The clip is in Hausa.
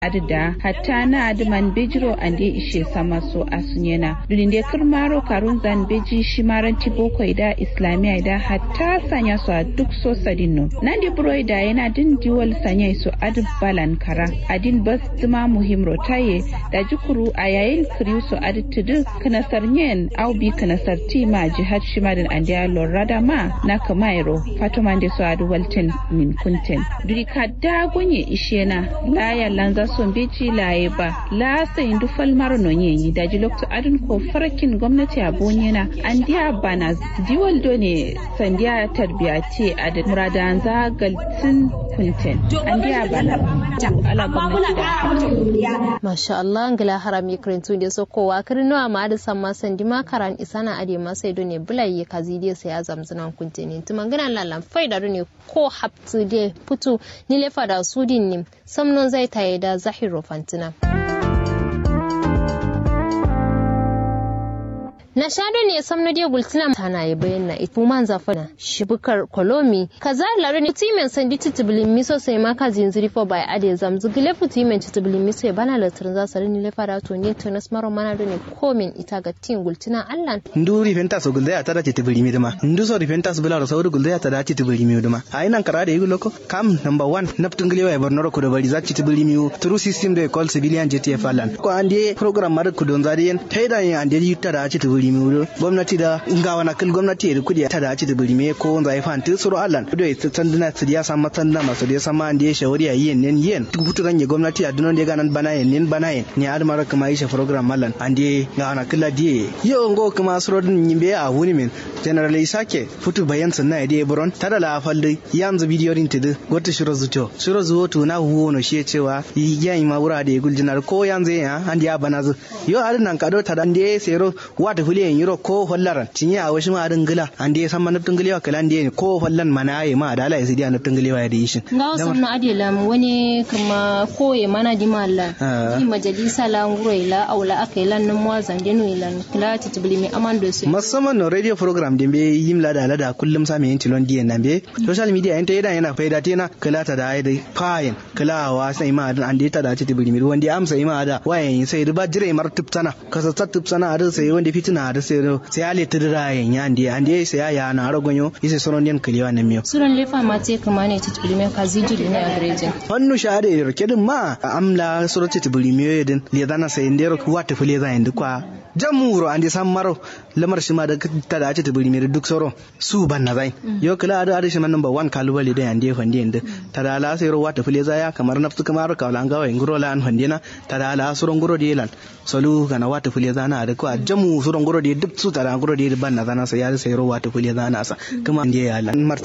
adda hatta na adman bejiro ande ishe sama so asunyena dulinde kirmaro karun zan beji shimaranti boko da islamiya da hatta sanya su a duk so sadinno nandi buroi da yana din diwal sanya su adin balan kara adin bas duma muhim rotaye da jukuru a yayin kiriu su adin tudu kanasar nyen au bi kanasar tima jihad shimadin ande lorada ma na kamairo fatuma de su adu walten min kunten duri kadda gonye ishena laya lanza son beji laye ba la sayin du falmar no nyenyi da ji lokto adun ko farakin gwamnati a bonyena an diya bana diwal do ne sandiya tarbiya ce a da muradan zagaltin kunten an diya bana ala gwamnati masha Allah ngila harami krentu de so kowa kirno amma da samma sandi makaran isana ade masai do ne bulai kazi de sai azamzunan kunteni tumangana lalan faida do ne ko haptu de putu ni lefa da sudin nim samnon zai taye da zahiro fantina. na shado ne samno dia gultina tana ya bayyana ifu man zafana shibukar kolomi kaza laro ne timen sandi titibulin miso sai ma ka zinziri fo bai ade zamzu gile fu timen titibulin miso ya bana latirin za sarini le fara to ne to nas maro mana do ne komin ita ga tin gultina allan ndu rifenta so gulda ya tada titibuli mi dama ndu so rifenta so bila so gulda ya tada titibuli mi dama ai nan kara da yugo loko kam number 1 naptun gile wa borno ko da bari za titibuli mi through system da call civilian JTF allan ko ande program mar ku don zariyen taida yin ande yutta da titibuli buri mi gwamnati da ngawa na kil gwamnati da kudi ta da ci da buri me ko wanda ya fanti suru allan do ya tandina su ya san matanda masu da sama ande ya shawari ya yin nen yin duk butu ganye gwamnati a dunon da ganan bana yin nen bana yin ni admara kuma yi program allan ande ngawa na kila die yo ngo kuma suru din yimbe a wuni min general isake futu bayan sunna ya die buron tada la falde yanzu bidiyo din tidu wata shiro zuto shiro zuwo to na huwo no shi cewa yayin ma wura da guljinar ko yanzu ya ande ya bana zu yo adin nan kado tada ande sero wata fuliyan yiro ko hollaran tinye a wasu ma adin gila an dai san manufin gilewa kala an ko hollan mana ayi ma adala ya sidi anufin gilewa ya da yishin nga wasu na adila wani kuma koye mana di malla di majalisa la nguro ila aula aka ila nan mwa zandenu ila kila titibili mi amando su musamman no radio program din be yim lada lada kullum sa me yin tilon diyan nan be social media yin ta yada yana faida tena kila ta da ai dai fayin kila wa sai ma adin an dai ta da titibili mi wanda amsa ima ada wayan sai riba jire mar tupsana kasa tupsana adin sai wanda fitina da sai sai ale tidira yen ya ndi andi sai ya na aragonyo ise sonon den kiliwa na miyo suran lefa ma te kama ne titbili me ka ziji ne a greje hannu shahada ya kedin ma amla suro titbili me yedin le dana sai ndero wata fule za indi kwa jamuro andi san maro lamar shi ma da ta da ta tibiri mere duk soro su ban na zai yo kala ada ada shi man number 1 kalubale da ande fande inde ta da la sai ro wata fule za ya kamar nafsu kamar ka wala ngawa nguro la an fande na ta da la suro nguro de lan solu kana wata fule za na da ko jamu suro nguro de duk su ta da nguro de ban na zana sai ya sai ro wata fule za na sa kuma inde ya lan